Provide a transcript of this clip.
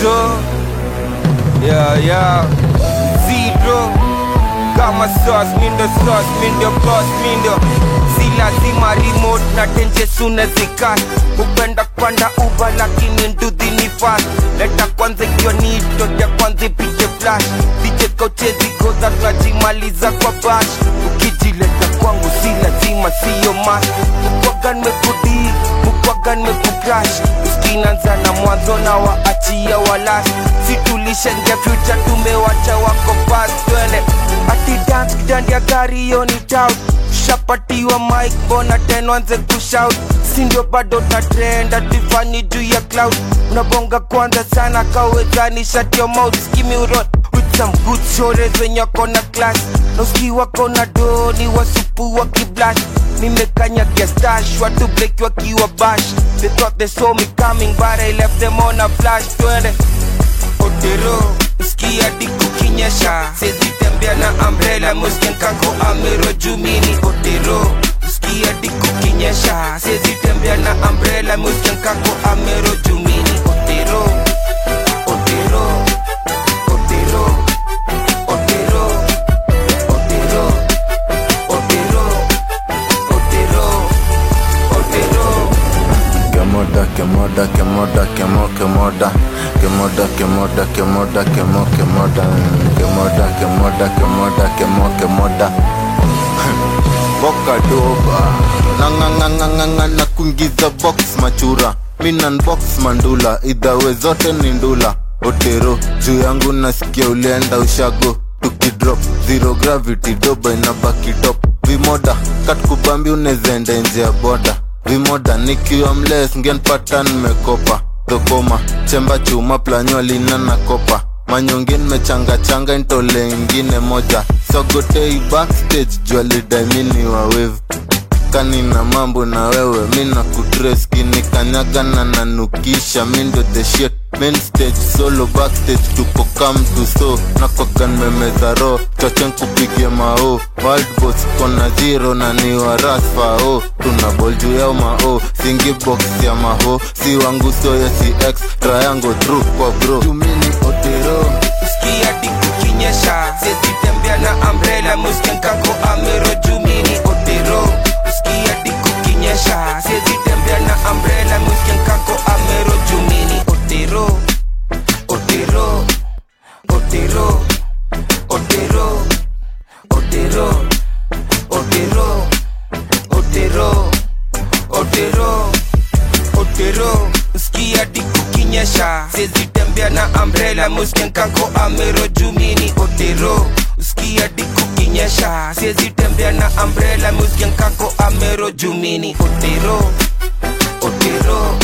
otero yeah, yeah. zero kama sauce mindo sauce mindo boss mindo si lazima remote na tenje sune zikas upenda kwanda uba lakini nduthi ni fast leta kwanza ikiwa nito ya kwanza ipige flash dije kochezi goza tunajimaliza kwa bash ukijileta kwangu si lazima siyo mas mukwagan mekudi mukwagan mekukrash uskinanza na mwanzo na waachia walas situlishengia future tumewacha wako past twende ati dance kitandi ya gari hiyo ni tout shapatiwa mike bona tenwanze kushout sindio bado na trend atifani juu ya cloud unabonga kwanza sana kawezani shut your mouth skimi urot with some good shores wenye wako na class na uski wako na doni wasupu wa kiblash nimekanyagia stash watu break wakiwa bash they thought they saw me coming but I left them on a flash twende otero skia diku kinyesha sezitembea na umbrella musken kako amero jumini otero skia diku kinyesha sezitembea na umbrella musken kako amero jumini otero otero otero otero otero otero otero otero Kemoda, kemoda, kemoda, kemo, kemoda Kemoda, kemoda, kemoda, kemo, kemoda Kemoda, kemoda, kemoda, kemo, kemoda Boka doba Nanganganganganga na kuingiza box machura Minan box mandula Idhawe zote ni ndula Otero, juu yangu nasikia ulienda ushago Tukidrop, zero gravity, doba inabaki top Vimoda, kat kubambi unezaenda nje ya boda vimoda nikiwa mles ngenpata nimekopa dhokoma chemba chuma planyo lina na kopa manyonge nimechangachanga ntole ingine moja sogotei backstage jwalidaimini wa wave kanina mambo na wewe mina kutres kinikanyaga na nanukisha mindo the shit main stage solo backstage tuko come to so nakwagan memeza ro chochen kupige mao world boss kona zero na ni wa rasfao tuna bol juu yao mao singi box ya maho si wangu soya si x triangle true kwa bro jumini otero skia diku kinyesha sezitembea na umbrella musken kako amero jumini otero skia diku kinyesha sezitembea na umbrella musken kako amero jumini otero otero otero otero otero otero otero otero otero skia diku kinyesha sezitembea na umbrella musken kako amero jumini otero skia diku kinyesha sezitembea na umbrella musken kako amero jumini otero otero